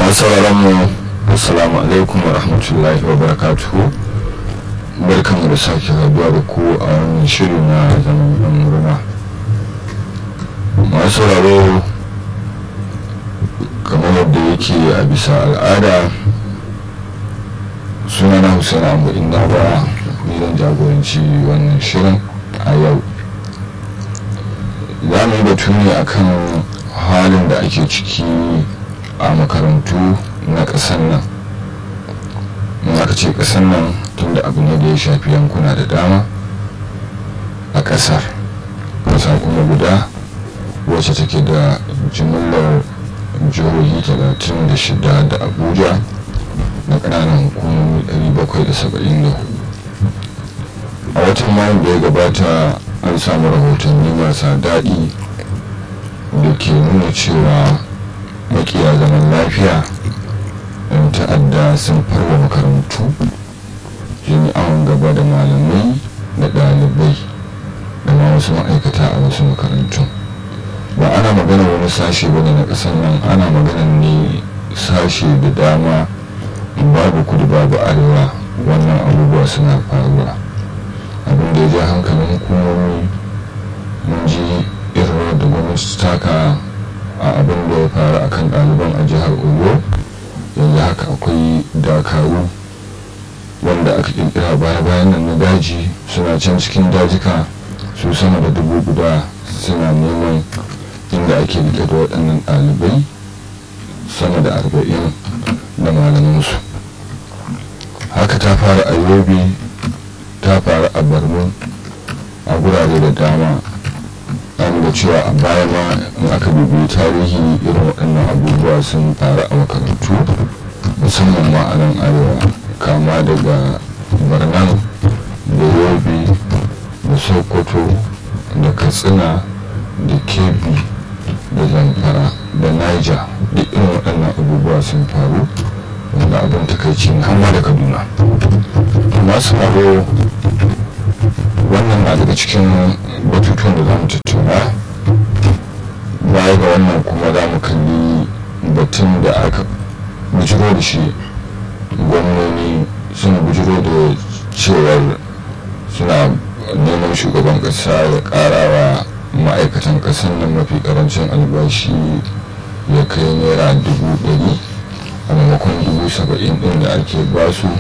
masu mu assalamu alaikum wa rahmatullahi wa barakatuhu barkanmu da sake haduwa da ku a wannan shiri na zaman yan murna masu sauraro kamar yadda yake a bisa al'ada suna na hussein abu inda ba ni zan jagoranci wannan shirin a yau za mu yi batu ne akan halin da ake ciki a makarantu na ƙasar nan in aka ce ƙasar nan tunda abu ne da ya shafi yankuna da dama a ƙasar ƙasa kuma guda wacce take da jimillar jihohi 36 da abuja na ƙananan hukumomi 774 a watan mayu da ya gabata an samu rahotanni marasa daɗi da ke nuna cewa makiya zaman lafiya yan ta'adda sun farwa makarantu yin awon gaba da malamai da ɗalibai da ma wasu ma'aikata a wasu makarantu ba ana magana wani sashe bane na ƙasar nan ana magana ne sashe da dama babu kudu babu arewa wannan abubuwa suna faruwa abin da ya ja hankalin hukumomi mun ji irin da gwamnati taka a abin da ya faru akan ɗaliban a jihar oyo yanzu haka akwai dakaru wanda aka kirkira baya bayan nan na daji suna can cikin dajika su sama da dubu guda suna neman inda ake rike da waɗannan ɗalibai sama da arba'in da malamansu haka ta fara a yobe ta faru a barno a gurare da dama an da cewa a baya ma in aka bibiyi tarihi irin waɗannan abubuwa sun faru a makarantu musamman ma a nan arewa kama daga barnan da yobe da sokoto da katsina da kebbi da zamfara da niger duk irin waɗannan abubuwa sun faru wanda abin takaici ne hamma da kaduna masu faru wannan na daga cikin batutuwan da za mu tattauna baya ga wannan kuma za mu kalli batun da aka bujiro da shi gwamnoni sun bujiro da cewar suna neman shugaban kasa ya karawa ma'aikatan kasan nan mafi karancin albashi ya kai naira dubu ɗari a maimakon dubu saba'in ɗin da ake basu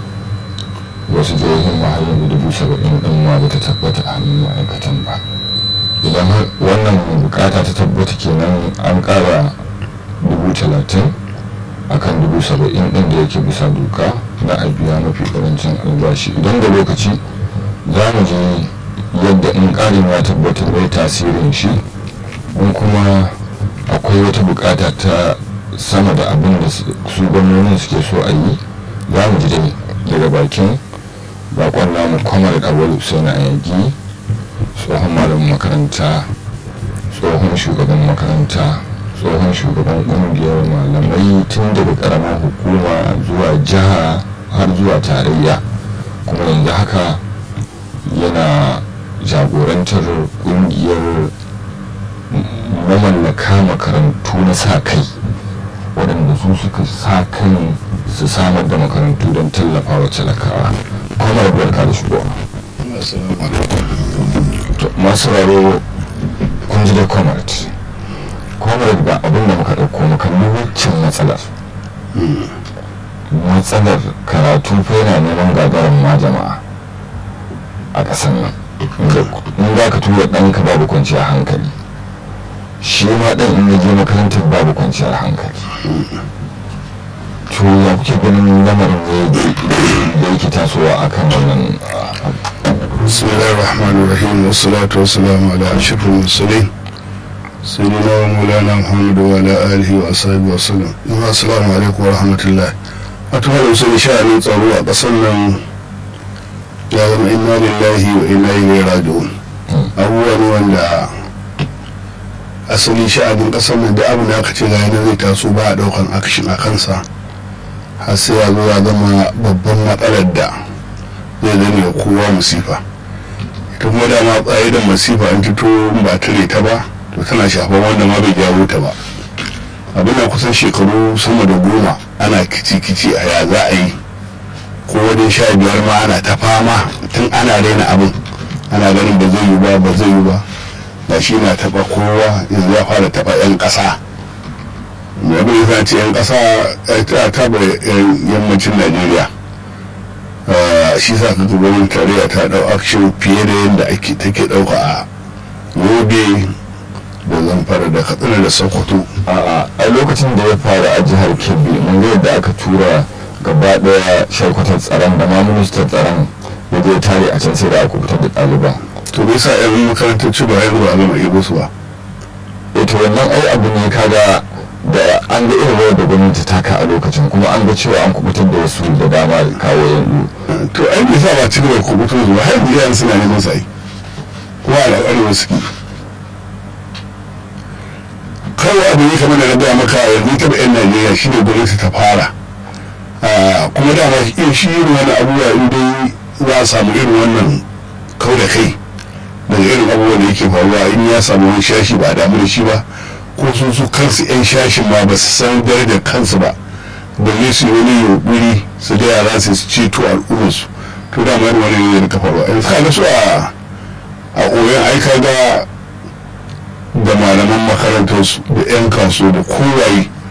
wasu jihohin mahallin da dubu saba'in din ma bata tabbata a hannun ma'aikatan ba idan wannan bukata ta tabbata kenan an kara dubu talatin a kan dubu saba'in din da yake bisa doka na a biya mafi karancin albashi idan da lokaci za mu je yadda in karin ya tabbata mai tasirin shi in kuma akwai wata bukata ta sama da abin da su gwamnonin suke so a yi za mu ji dai daga bakin bakon namu kwamar awal sai na yagi tsohon malamin makaranta tsohon shugaban makaranta tsohon shugaban kungiyar malamai tun daga karamar hukuma zuwa jiha har zuwa tarayya kuma yanzu haka yana jagorantar kungiyar mamallaka makarantu na sa kai waɗanda su suka sa kai su samar da makarantu don tallafa wa talakawa kwamar barka da shigowa masu raro kun ji da comrade comrade ba abin da muka ɗauko makalli waccan matsalar matsalar karatu fa yana neman gagarin ma jama'a a ƙasar nan in za ka tura ɗanka babu kwanciyar hankali shi ma ɗan in ya je makarantar babu kwanciyar hankali to ya kuke ganin lamarin ne da yake tasowa a kan wannan bismillahir rahmanir rahim wassalatu wassalamu ala ashrafil mursalin sayyidina wa maulana muhammad wa ala alihi wa ashabihi wa sallam jama'a assalamu alaikum wa rahmatullah wato da sun sha'anin tsaro a ƙasar nan ya zama inna lillahi wa inna ilaihi raji'un abubuwa ne wanda asali sha'anin ƙasar nan da abin da aka ce ga yana zai taso ba a ɗaukan akshin a kansa har sai ya zo ya zama babban matsalar da zai zame wa kowa musifa ita kuma dama tsaye da masifa an fito ba tare ta ba to tana shafan wanda ma bai jawo ta ba abin da kusan shekaru sama da goma ana kici-kici a ya za a yi ko wajen sha biyar ma ana ta fama tun ana raina abin ana ganin ba zai yi ba ba zai yi ba da shi na taba kowa yanzu ya fara taba 'yan ƙasa mai abin ya ce 'yan ƙasa ta taba yammacin najeriya shi sa ka gwamnatin tarayya ta dau action fiye da yadda ake take dauka a yobe da zamfara da katsina da sokoto a lokacin da ya faru a jihar kebbi mun ga yadda aka tura gaba daya sharkwatar tsaron da ma ministan tsaron ya je tare a can sai da aka fitar da ɗaliban to bai sa yan makarantar ci ba yanzu a gama ibo su ba ita wannan ai abu ne kaga da an ga irin rawar da gwamnati ta ka a lokacin kuma an ga cewa an kubutar da wasu da dama kawo yanzu to ai bai sa ba ci gaba kubutar zuwa har yanzu yaran suna neman sai kuma a arewa suke kawai abu ne kamar da na gaya maka yanzu ta yan najeriya shi ne gwamnati ta fara kuma dama in shi irin wani abubuwa in dai za a samu irin wannan kau da kai daga irin abubuwan da yake faruwa in ya samu wani shashi ba a damu da shi ba ko sun su kansu yan shashin ma ba su san darajar kansu ba balle su yi wani yunkuri su da yara su ceto al'ummarsu to dama irin wani ne da faruwa yanzu ka ga su a a koyon aika ga da malaman makarantarsu da 'yan kaso da kowaye